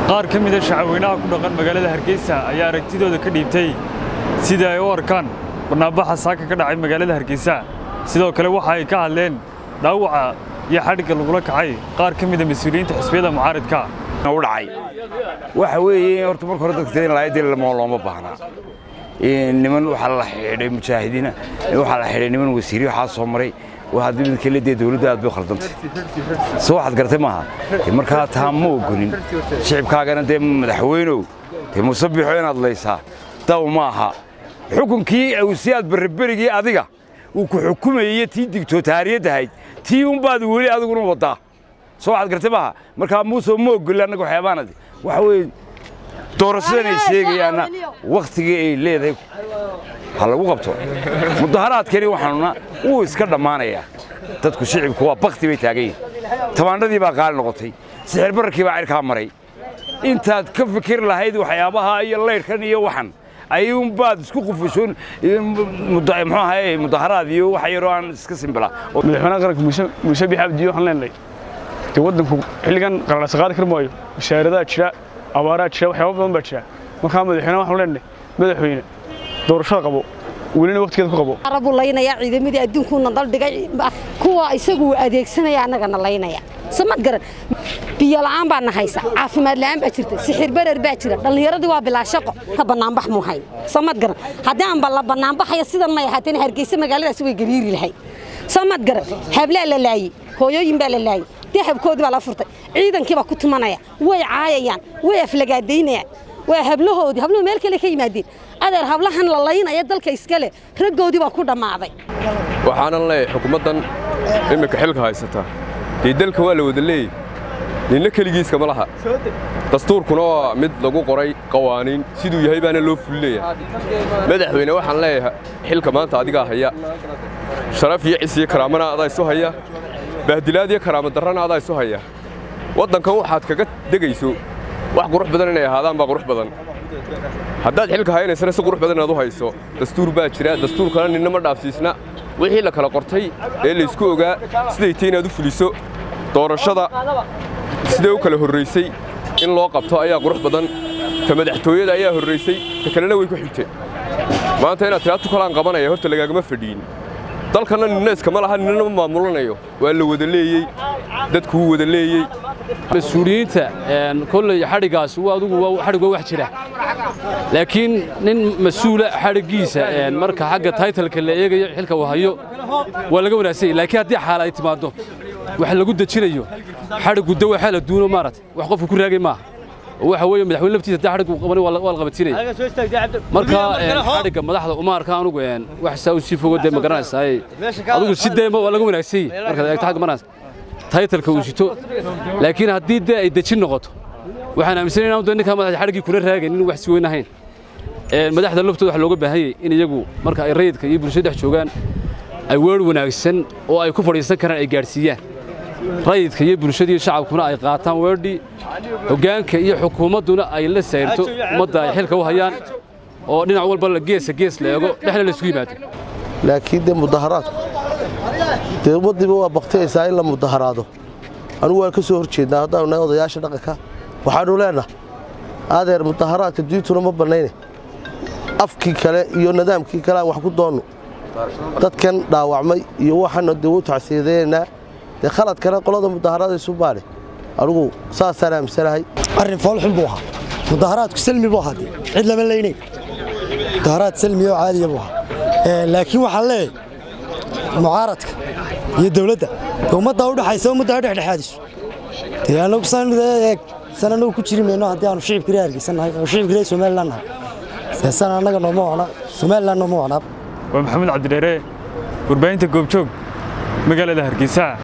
qaar ka mida shacabweynaha ku dhaqan magaalada hargeysa ayaa aragtidooda ka dhiibtay sida ay u arkaan barnaambaxa saaka ka dhacay magaalada hargeysa sidoo kale waxa ay ka hadleen dhaawaca iyo xadhigga lagula kacay qaar ka mida mas-uuliyiinta xisbiyada mucaaridka u dhacay waxa weeye horta marka hore dadka in laayadii lama looma baahnaa niman waxaa la xidhay mujaahidiina waxaa la xidhay niman wasiiri waxaa soo maray haddii mid kale dee dawladda aad bay u khaldantay soo waxaad garatay maaha dee markaa taa ma ogonin shicibkaagana dee madaxweynow dee musabixo inaad laysaa daw ma aha xukunkii awsiyaad barriberigii adiga uu ku xukumayey tii digtootaariyaddahayd tii unbaad weli adiguna waddaa soo waxaad gartay maaha markaa muuse ma ogolin annaga waxyaabaanadi waxa weeye doorashadan ay sheegayaanna wakhtigii ay leedahay ha lagu qabto mudaharaadkani waxaanuna wuu iska dhammaanayaa dadku shicibku waa bakti bay taagan yihin tabaandhadii baa qaali noqotay sixir bararkii baa cirkaa maray intaad ka fikir lahayd waxyaabaha iyo laydhkan iyo waxan ayuunbaad isku qufushoon muxuu ahaye mudaharaad iyo wax yaroo aan iska simbilaa madaxweynaha qaranka muuse biix abdiyo waxaan leenahay dee waddanku xilligan qalalasa qaadi kar maayo wasaaradaha jira abaaraa jira waxyaaba badan baa jira markaa madaxweynaha waxaan leenahay madaxweyne doorashada qabo welina waqtigeeda ku qabo arabu laynaya ciidamadii adduunkuuna daldhigay kuwa isagu adeegsanaya annagana laynaya samad garan biyo la'aan baa na haysa caafimaad la'aan baa jirta sixir barar baa jira dhallinyaradii waa bilaa shaqo ka bannaanbax muu hayn samad garan haddii aan balla bannaanbaxaya sidan may ahaateen hargeysa magaaladaasi way gariiri lahayd samad garan hablaa la laayey hooyooyin baa la laayey dahabkoodii baa la furtay ciidankii baa ku tumanaya way caayayaan way aflagaadaynayaan waa hablahoodii habluhu meel kale ka yimaadeen adeer hablahan la laynaya dalka iskale raggoodii baa ku dhammaaday waxaanan leeyahay xukuumaddan iminka xilka haysata dee dalka waa la wada leeyey ninna keligiiska ma laha dastuurkuna waa mid lagu qoray qawaaniin siduu yahay baana loo fulileeyahay madaxweyne waxaan leeyahay xilka maanta adigaa haya sharaf iyo cis iyo karaamana adaa isu haya bahdilaad iyo karaama darrana adaa isu haya waddankan waxaad kaga degayso wax qurux badan inay ahaadaan baa qurux badan haddaad xilka haynaysana si qurux badan inaad u hayso dastuur baa jira dastuurkana ninna ma dhaafsiisna wixii la kala qortay ee laysku ogaa siday tay inaad u fuliso doorashada siday u kala horraysay in loo qabto ayaa qurux badan ta madaxtooyada ayaa horraysay ta kalena way ku xigtay maanta inaad tiraa tukalaan qabanaya horta lagaagama fadhiin dalkanna ninna iskama laha ninna ma maamulanayo waa la wada leeyey dadku wuu wada leeyey mas-uuliyiinta kolley xadhiggaas adugu xadhig waa wax jira laakiin nin mas-uula xadhiggiisa marka xagga taytalka la eegayo xilka uu hayo waa laga wanaagsanyay laakiin haddii xaala ay timaaddo wax lagu dejinayo xadhiggu de waa xaal adduuno maarata wax qofku ku raagay maaha waxa weeye madaxweyne laftiisa haddii xadhiggu qabanay waa la qabatinaya marka xadhigga madaxda uma arka anugu wax saa u sii fogo dee ma garanaysaa adugu si dee waa laga wanaagsanyay markaad eegto xagga manaas taytalka uu sito laakiin haddii dee ay dejin noqoto waxaan aaminsanay inaan dee ninkaa madaxda xadhiggii kuna raagaynin wax si weyn ahayn madaxda laftooda waxa looga baahan yahay in iyagu marka ay rayidka iyo bulshada dhex joogaan ay weer wanaagsan oo ay ku fadhiisan karaan ay gaadhsiiyaan rayidka iyo bulshada iyo shacabkuna ay qaataan weerdhii hoggaanka iyo xukuumadduna ay la sayrto ummadda ay xilka u hayaan oo dhinac walba geesa gees la eego dhexna la isugu yimaado laakiin dee mudaharaadku dee ummaddiiba waa baktiyaysaa in la mudaharaado anugu waan ka soo hor jeednaa haddaanu nahay odayaasha dhaqanka waxaannu leennahay adeer mudaharaadka diintuna ma bannayne afkii kale iyo nidaamkii kale aan wax ku doonno dadkan dhaawacmay iyo waxaana dee u tacsiyadeynaa dee khaladkana qolada mudaharaadaysu baane anugu saasaan aaminsanahay arrin foolxun buu ahaa mudaharaadku salmi buu ahaa cid lama laynayn mudaharaad salmi oo caadiya buu ahaa laakiin waxaan leeyahay mucaaradka iyo dawladda ummadda u dhaxaysa ummadda ha dhexdhexaadiso dee anagu san eeg san anagu ku jiri mayno haddii aanu shicibka reer hargeysannahay oo shicibka reer somaliland nahay dee san annaga nooma wacna somaliland nooma wacnaa waa maxamed cabdidheere warbaahinta goobjoog magaalada hargeysa